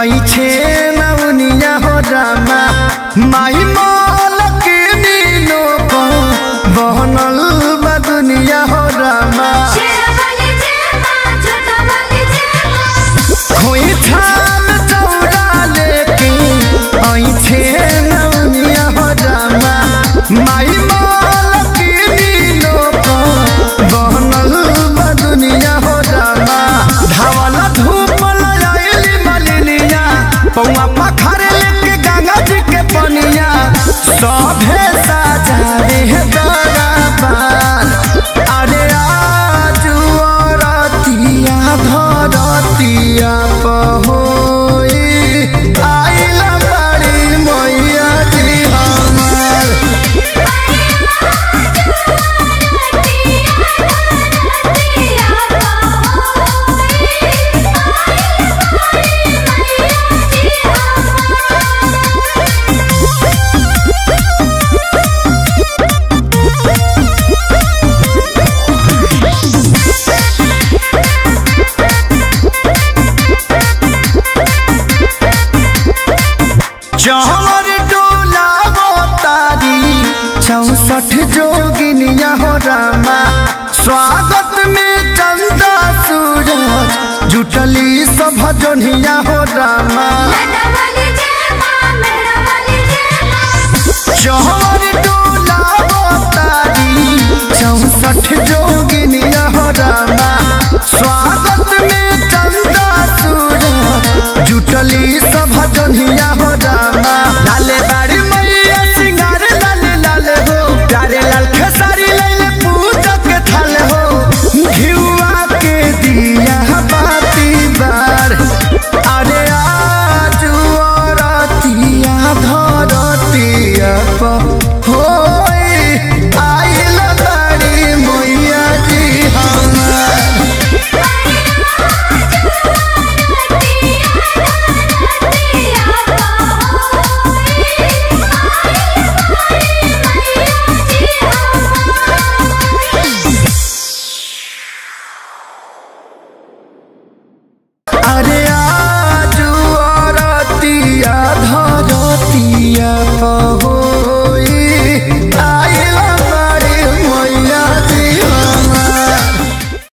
आई छे नवनिया हो रामा माई मालक नीनो को बहनल बा दुनिया हो रामा शेरावाली जय मां जोतावाली जय मां खोई थाम चौड़ा लेके आई छे नवनिया हो रामा माई मालक नीनो को बहनल बा दुनिया हो रामा धावल धूप लयाइली मलिनिया पौआ पखारे लेके गंगा जी के पनिया सभे साजारे दरबार अरे आजू रतिया धरतिया पहोई आइला बड़ी मैया जी हमार चहर डोला तारी चौसठ जोगिनिया हो रामा स्वागत में चंदा सूरज जुटली सब जोनिया हो रामा चहर डोला तारी चौसठ जोगिनिया हो रामा